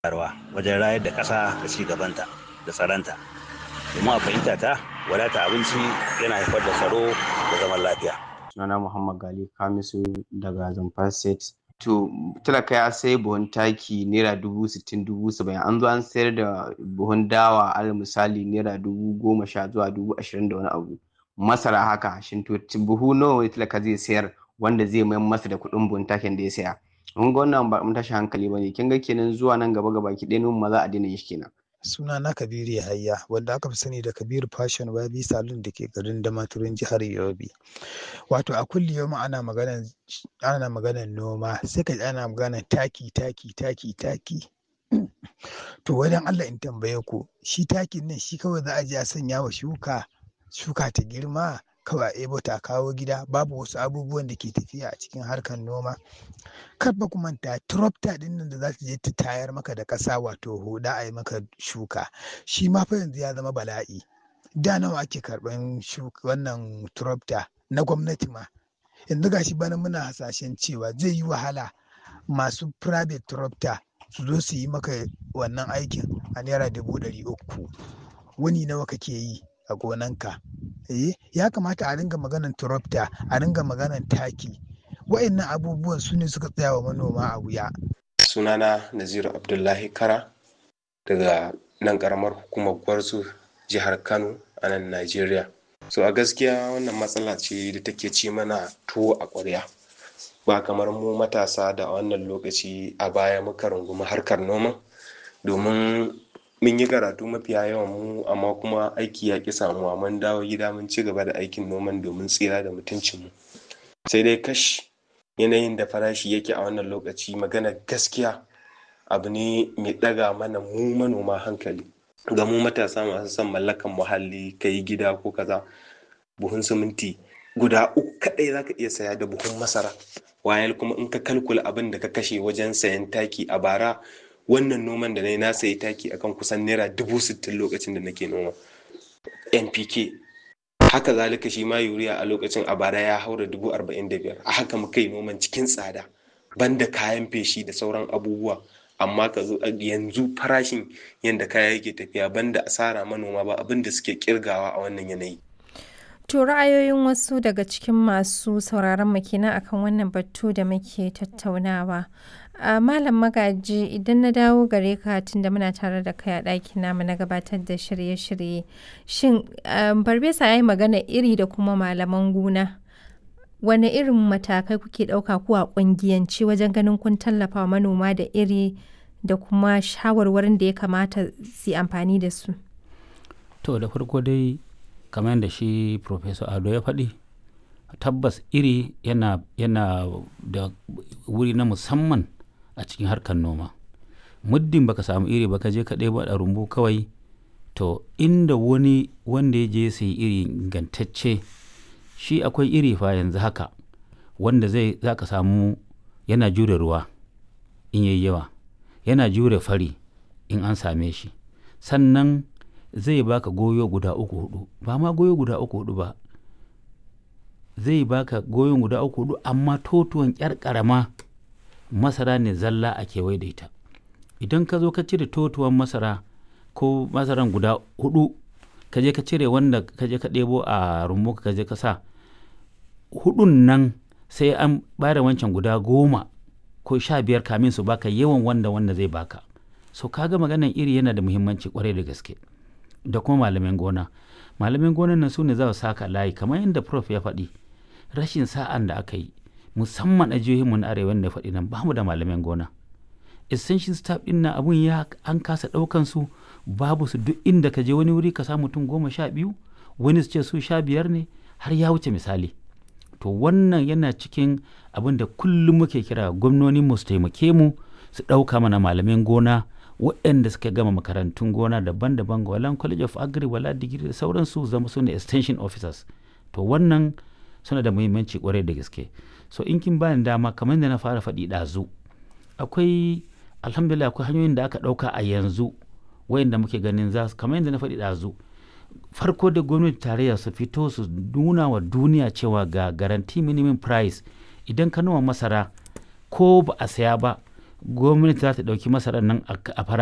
bayarwa wajen rayar da ƙasa da ci gabanta da tsaronta domin a fahimta ta wadata abinci yana haifar da tsaro da zaman lafiya sunana muhammad gali kamisu daga zamfara state to talaka ya sai buhun taki naira dubu sittin dubu saba'in an zo an sayar da buhun dawa alal misali naira dubu goma sha zuwa dubu ashirin da wani abu masara haka shin to buhu nawa ne talaka zai sayar wanda zai mayar masa da kuɗin buhun takin da ya saya mun ga wannan ba mun tashi hankali bane kin ga kenan zuwa nan gaba gaba ki ɗaya ma za a daina shi kenan suna na kabiru yahaya wanda aka fi sani da kabiru fashion wabi salon da ke garin damaturin jihar yobe wato a kulli yau ana maganan ana maganan noma sai ka ana maganan taki taki taki taki to wajen allah in tambaye ku shi takin nan shi kawai za a je a sanya wa shuka shuka ta girma kawai a ebo ta kawo gida babu wasu abubuwan da ke tafiya a cikin harkar noma kar ba ku manta tropta din nan da za ta je ta tayar maka da ƙasa wato huda a yi maka shuka shi ma fa yanzu ya zama bala'i da nawa ake karɓan wannan tropta na gwamnati ma yanzu gashi bana muna hasashen cewa zai yi wahala masu private tropta su zo su yi maka wannan aikin a naira dubu ɗari uku wani nawa kake yi a gonanka eh ya kamata a ringa maganan tropta a ringa maganan taki wa'annan abubuwan su ne suka tsaya wa manoma a wuya sunana naziru abdullahi kara daga nan karamar hukumar gwarzo jihar kano a nan najeriya so a gaskiya wannan matsala ce da take ci mana tuwo a ƙwarya ba kamar mu matasa da a wannan lokaci a baya muka rungumi harkar noma domin mun yi karatu mafiya yawan mu amma kuma aiki ya ƙi samuwa mun dawo gida mun ci gaba da aikin noman domin tsira da mutuncinmu sai dai kash yanayin da farashi yake a wannan lokaci magana gaskiya abu ne mai ɗaga mana mu manoma hankali ga mu matasa masu son mallakan muhalli ka yi gida ko kaza buhun siminti guda uku kaɗai za ka iya saya da buhun masara wayal kuma in ka kalkula abin da ka kashe wajen sayan taki a bara wannan noman da na yi na sayi taki akan kusan naira dubu sittin lokacin da nake noma npk haka zalika shi ma yuriya a lokacin a bara ya haura dubu arba'in da biyar a haka muka yi noman cikin tsada banda kayan feshi da sauran abubuwa amma ka zo yanzu farashin yadda kaya yake tafiya banda asara manoma ba abin da suke kirgawa a wannan yanayi To ra'ayoyin wasu daga cikin masu sauraron mu kenan akan wannan batu da muke tattaunawa. a malam magaji idan na dawo gare ka tunda muna tare da kai a ɗakin namu na gabatar da shirye-shirye shin barbesa ya yi magana iri da kuma malaman gona wane irin matakai kuke ɗauka ku a ƙungiyanci wajen ganin kun tallafa manoma da iri da kuma shawarwarin da ya kamata su amfani da su to da farko dai kamar da shi professor ado ya faɗi tabbas iri yana, yana da wuri na musamman a cikin harkar noma muddin baka samu iri baka je ka ɗebo a rumbu kawai to inda wani wanda ya je sai iri ingantacce shi akwai iri fa yanzu haka wanda zai za ka samu yana jure ruwa in yayi yawa yana jure fari in an same shi sannan zai baka goyo guda uku hudu ba ma goyo guda uku hudu ba zai baka goyon guda uku hudu amma totuwan kyar karama masara ne zalla a kewaye da ita idan ka zo ka cire totuwan masara ko masaran guda hudu ka je ka cire wanda ka je ka ɗebo a rumbu ka je ka sa hudun nan sai an bada wancan guda goma ko sha biyar kamin su baka yawan wanda wanda zai baka so kaga maganan iri yana da muhimmanci kwarai da gaske da kuma malamin gona malamin gonan nan su ne za su saka layi kamar yadda prof ya faɗi rashin sa'an da aka yi musamman a jihohinmu na arewa da faɗi nan bamu da malamin gona essential staff ɗin nan abun ya an kasa ɗaukan su babu su duk inda ka je wani wuri ka samu mutum goma sha biyu wani su ce su sha biyar ne har ya wuce misali to wannan yana cikin abin da kullum muke kira gwamnoni mu su taimake mu su ɗauka mana malamin gona waɗanda suka gama makarantun gona daban-daban ga walan college of agri wala digiri da sauransu zama su ne extension officers to wannan suna da muhimmanci kwarai da gaske so in kin bani dama kamar da na fara faɗi ɗazu akwai alhamdulillah akwai hanyoyin da aka ɗauka a yanzu wayanda muke ganin za su kamar yadda na faɗi ɗazu farko da gwamnati tarayya su fito su nuna wa duniya cewa ga garanti minimum price idan ka noma masara ko ba a saya ba gwamnati za ta ɗauki masarar nan a fara